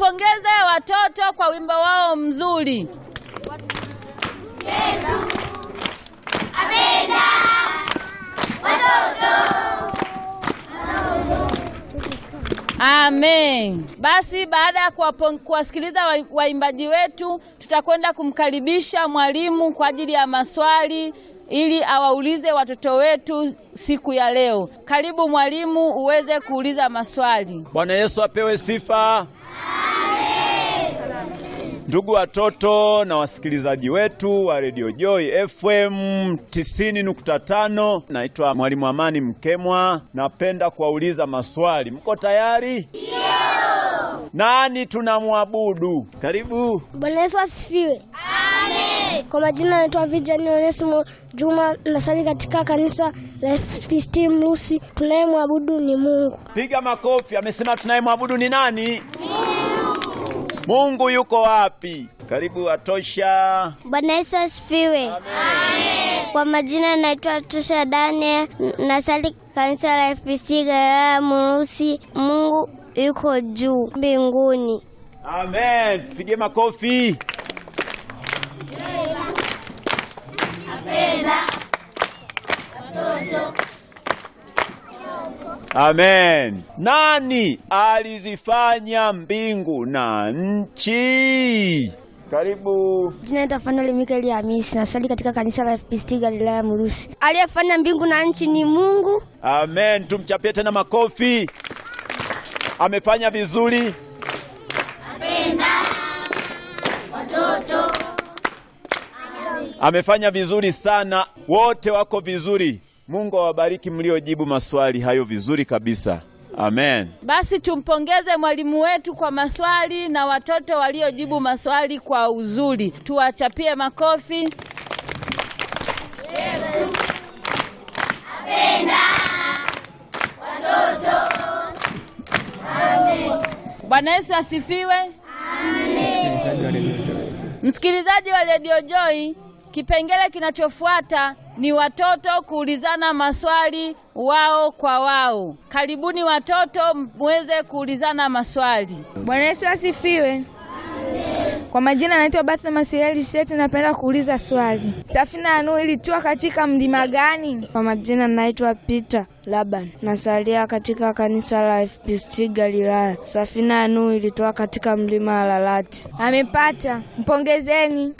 Tuwapongeze watoto kwa wimbo wao mzuri. Amen. Basi baada ya kuwapo- kuwasikiliza wa- waimbaji wetu, tutakwenda kumkaribisha mwalimu kwa ajili ya maswali ili awaulize watoto wetu siku ya leo. Karibu mwalimu, uweze kuuliza maswali. Bwana Yesu apewe sifa. Ndugu watoto na wasikilizaji wetu wa Radio Joy FM 90.5, naitwa Mwalimu Amani Mkemwa. Napenda kuwauliza maswali. Mko tayari? Ndio. Nani tunamwabudu? Karibu. Bwana Yesu asifiwe. Amen. Kwa majina naitwa Vijani Onesimo Juma, nasali katika kanisa la FPCT Mlusi. Tunayemwabudu ni Mungu. Piga makofi. Amesema tunayemwabudu ni nani? Mungu yuko wapi? Karibu Atosha. Bwana Yesu asifiwe. Kwa majina naitwa Tosha Daniel, nasali kanisa la FPCT Galilaya Mlusi. Mungu yuko juu mbinguni. Amen. Pige makofi. Amen. Nani alizifanya mbingu na nchi? Karibu. Jina naitwa Fanuel Mikaeli Hamisi, nasali katika kanisa la FPCT Galilaya Mlusi. Aliyefanya mbingu na nchi ni Mungu. Amen. Tumchapie tena makofi. Amefanya vizuri. Amefanya vizuri sana. Wote wako vizuri. Mungu awabariki mliojibu maswali hayo vizuri kabisa. Amen. Basi tumpongeze mwalimu wetu kwa maswali na watoto waliojibu maswali kwa uzuri. Tuwachapie makofi. Bwana Yesu asifiwe. Msikilizaji wa Radio Joy, kipengele kinachofuata ni watoto kuulizana maswali wao kwa wao. Karibuni watoto muweze kuulizana maswali. Bwana Yesu asifiwe. Kwa majina naitwa Batha Masieli Seti, napenda kuuliza swali. Safina ya Nuhu ilitua katika mlima gani? Kwa majina naitwa Peter Laban, nasalia katika kanisa la FPCT Galilaya. Safina ya Nuhu ilitoa katika mlima wa Lalati. Amepata, mpongezeni.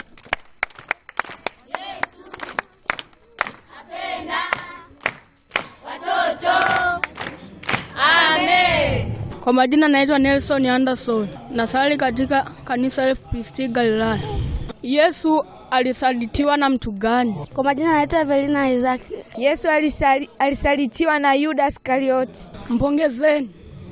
Amen. Kwa majina naitwa Nelson Anderson, nasali katika kanisa la FPCT Galilaya. Yesu alisalitiwa na mtu gani? Kwa majina naitwa Evelina Isaki. Yesu alisali, alisalitiwa na Yuda Iskarioti. Mpongezeni.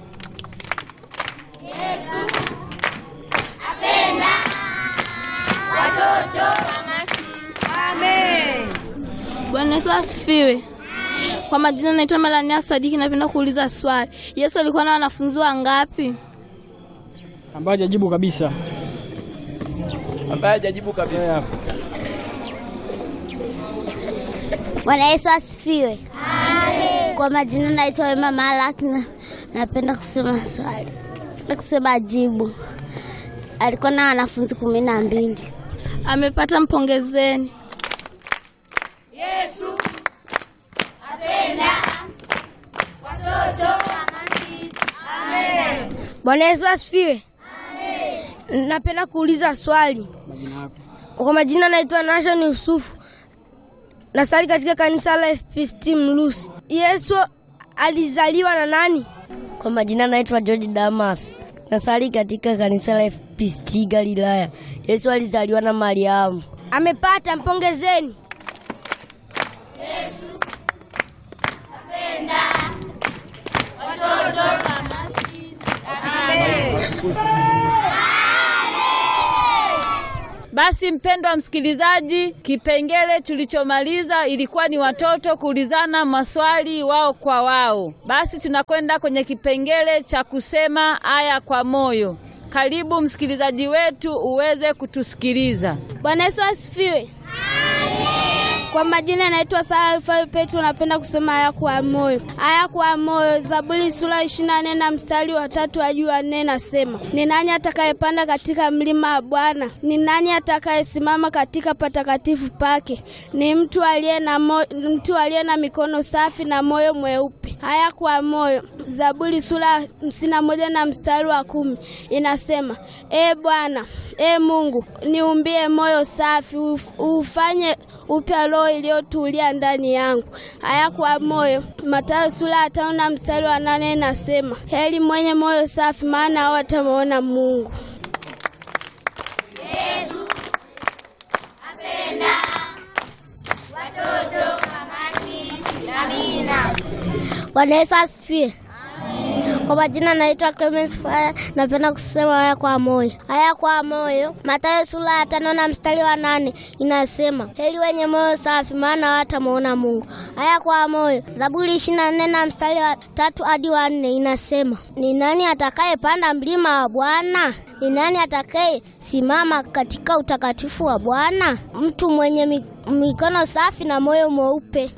Bwana Yesu asifiwe. Kwa majina naitwa Melania Sadiki, napenda kuuliza swali. Yesu alikuwa na wanafunzi wangapi? ambayo hajajibu kabisa. Ambaye hajajibu kabisa. Bwana Yesu asifiwe. Amen. Kwa majina naitwa Wema Malak na napenda kusema swali. Napenda kusema jibu. Alikuwa na wanafunzi kumi na mbili. Amepata, mpongezeni. Bwana Yesu asifiwe. Napenda kuuliza swali. Kwa majina naitwa Nashon Yusufu, nasali katika kanisa la FPCT Mlusi. Yesu alizaliwa na nani? Kwa majina naitwa George Damas, nasali katika kanisa la FPCT Galilaya. Yesu alizaliwa na Mariamu. Amepata, mpongezeni. Basi mpendwa msikilizaji, kipengele tulichomaliza ilikuwa ni watoto kuulizana maswali wao kwa wao. Basi tunakwenda kwenye kipengele cha kusema aya kwa moyo. Karibu msikilizaji wetu uweze kutusikiliza. Bwana Yesu asifiwe. Kwa majina naitwa Sara Rufai Petro, napenda kusema haya kwa moyo. Haya kwa moyo, Zaburi sura ishirini na nne na mstari wa tatu hadi wa nne nasema, ni nani atakayepanda katika mlima wa Bwana? Ni nani atakayesimama katika patakatifu pake? Ni mtu aliye na mo, mtu aliye na mikono safi na moyo mweupe. Haya kwa moyo, Zaburi sura hamsini na moja na mstari wa kumi inasema, e Bwana, e Mungu, niumbie moyo safi, uf- ufanye upya roho iliyotulia ndani yangu. Haya kwa moyo, Mathayo sura ya tano na mstari wa nane inasema, heri mwenye moyo safi, maana hao watamwona Mungu. Bwana Yesu asifiwe. Kwa majina naitwa Clemens Fire, napenda kusema haya kwa moyo. Haya kwa moyo, Mathayo sura ya tano na mstari wa nane inasema heri wenye moyo safi, maana hawatamuona Mungu. Haya kwa moyo, Zaburi ishirini na nne na mstari wa tatu hadi wa nne inasema ni nani atakayepanda mlima wa Bwana? Ni nani atakaye simama katika utakatifu wa Bwana? Mtu mwenye mi- mikono safi na moyo mweupe.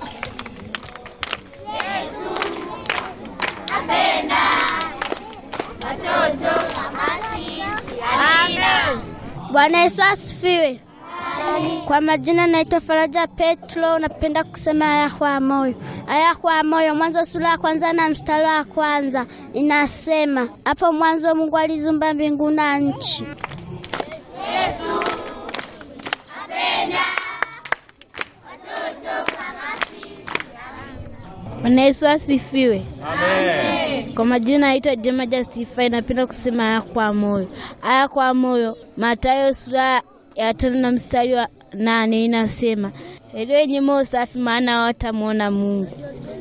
Bwana Yesu asifiwe. Kwa majina naitwa Faraja Petro, napenda kusema haya kwa moyo. Haya kwa moyo, Mwanzo sura ya kwanza na mstari wa kwanza inasema, hapo mwanzo Mungu alizumba mbingu na nchi. Bwana Yesu asifiwe. Kwa majina naitwa Jema Justify, napenda kusema haya kwa moyo. Haya kwa moyo, Mathayo sura ya tano na mstari wa nane inasema heri wenye moyo safi, maana hawatamwona Mungu.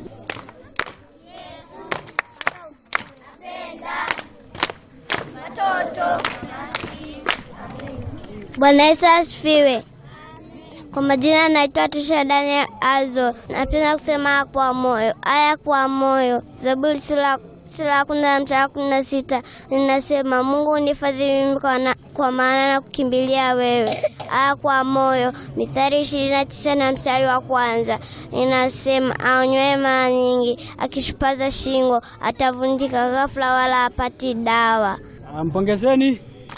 Bwana Yesu asifiwe. Kwa majina naitwa Tisha Daniel Azo, napenda kusema haya kwa moyo. Haya kwa moyo, Zaburi sura sura ya kumi na mstari wa kumi na sita linasema Mungu unifadhili mimi kwa, na, kwa maana na kukimbilia wewe. Haya kwa moyo, Mithali ishirini na tisa na mstari wa kwanza inasema aonywe mara nyingi, akishupaza shingo atavunjika ghafla, wala hapati dawa. Ah, Mpongezeni.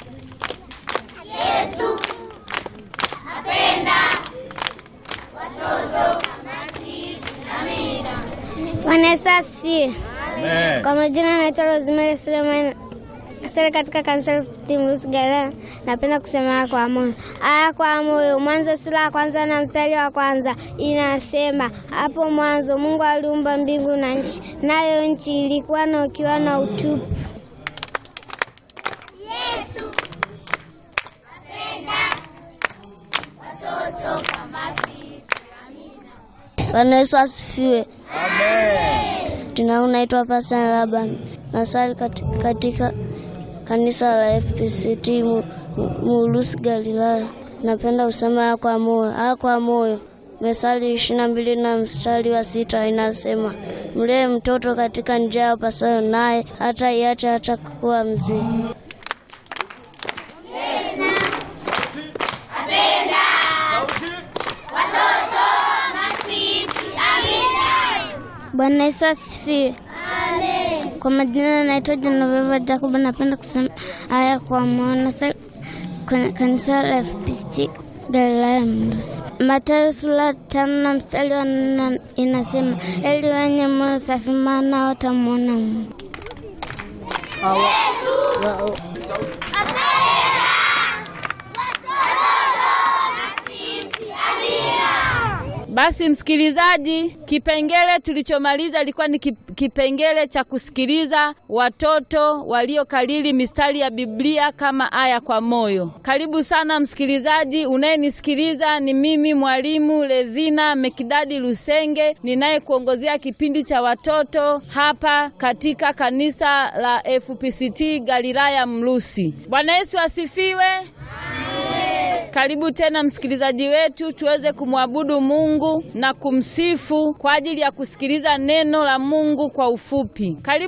Bwana Yesu asifiwe. Amen. Kwa majina naitwa Rosemary Suleiman sasa katika kanisa la Timrusi Galilaya, napenda kusema haya kwa moyo. Haya kwa moyo, Mwanzo sura ya kwanza na mstari wa kwanza inasema, hapo mwanzo Mungu aliumba mbingu na nchi, nayo nchi ilikuwa na ukiwa na utupu. Bwana Yesu asifiwe. Jina langu naitwa Pastor Laban, nasali kati- katika kanisa la FPCT Mu- Mu- Mulusi Galilaya. Napenda kusema haya kwa moyo, haya kwa moyo. Methali ishirini na mbili na mstari wa sita inasema mlee mtoto katika njia apasayo, naye hata iache hata kuwa mzee. Bwana Yesu asifiwe. Kwa majina naitwa Genoveva Jacob, napenda kusema haya kwa maana sa- kwenye kanisa la FPCT Galilaya Mlusi. Mathayo sura tano na mstari wa nne inasema heri wenye moyo safi, maana watamwona Mungu. Basi msikilizaji, kipengele tulichomaliza ilikuwa ni kip- kipengele cha kusikiliza watoto waliokalili mistari ya Biblia kama aya kwa moyo. Karibu sana msikilizaji unayenisikiliza, ni mimi mwalimu Levina Mekidadi Lusenge ninayekuongozea kipindi cha watoto hapa katika kanisa la FPCT Galilaya Mlusi. Bwana Yesu asifiwe. Karibu tena msikilizaji wetu, tuweze kumwabudu Mungu na kumsifu kwa ajili ya kusikiliza neno la Mungu kwa ufupi. Karibu